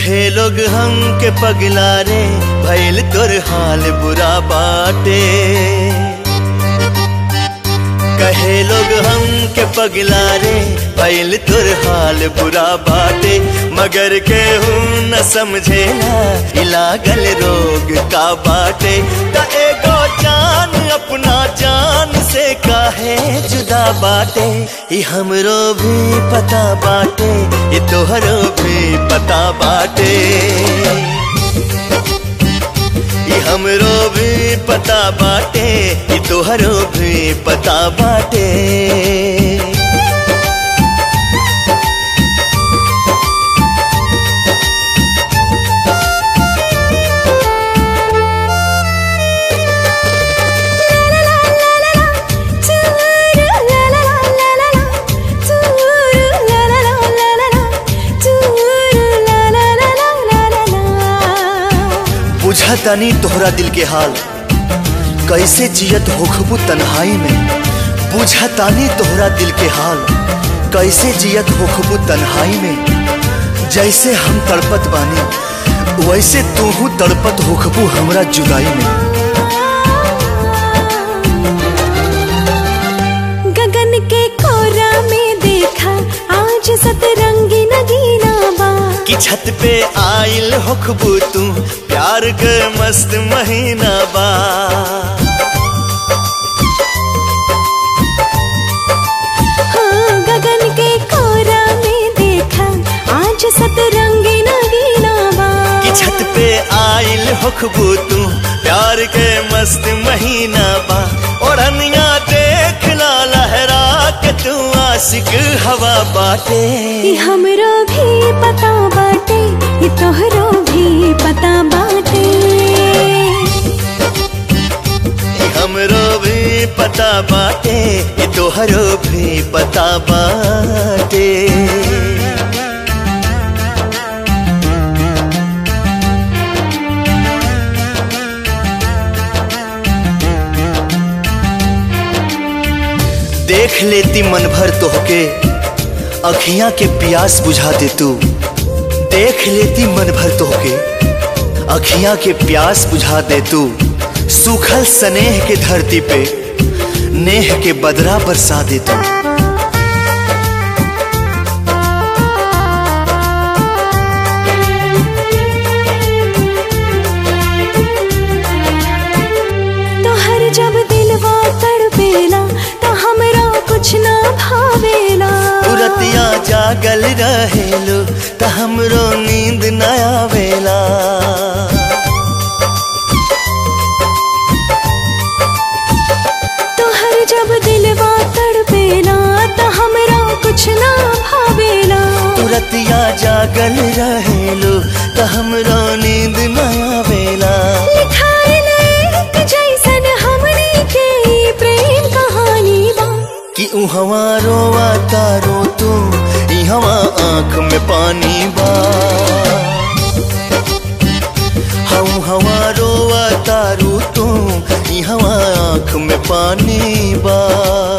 कहे लोग हम के पगला रे भैल तोर हाल बुरा बाटे कहे लोग हम के पगला रे भैल तोर हाल बुरा बाटे मगर के हूँ न समझेला इलागल रोग का बाटे त एगो जान अपना जान से काहे जुदा बाटे ई हमरो भी पता बाटे ई तोहरो भी पता बाटे ई हमरो भी पता बाटे ई तोहरो भी पता बाटे बुझा तानी तोहरा दिल के हाल कैसे जियत होखबू तन्हाई में बुझा तानी तोहरा दिल के हाल कैसे जियत होखबू तन्हाई में जैसे हम तड़पत बानी वैसे तूहू तड़पत होखबू हमरा जुदाई में गगन के कोरा में देखा आज सतरंगी नगीना बा कि छत पे आइल होखबू तू प्यार के मस्त महीना बा हाँ गगन के कोरा में देखा आज सतरंगी नगीना बा कि छत पे आइल होखबू तू प्यार के मस्त महीना बा ओढ़निया देख ला लहरा के तू आशिक हवा बाटे ई हमरो भी पता बाटे ई तोहरो भी पता बाटे ई हमरो भी पता बाटे ई तोहरो भी पता बाटे देख लेती मन भर तोहके अखियां के प्यास बुझा दे तू देख लेती मन भर तोहके अखियां के प्यास बुझा दे तू सूखल स्नेह के धरती पे नेह के बदरा बरसा दे तू तोहर जब दिलवा तड़पेला तो हमरा कुछ ना भावेला तुरतिया जागल रहेलो त हमरो नींद न आवेला तोहर जब दिलवा तड़पेला तो हमरा कुछ ना भावेला तुरतिया जागल रहेलो त हमरो नींद न आवेला लिखाइल एक जैसन हमनी के ई प्रेम कहानी बा कि उहवा रोवा तारो तू इहवा आंख में पानी बा हम हवा रोवा तारू तू इहवा आंख में पानी बा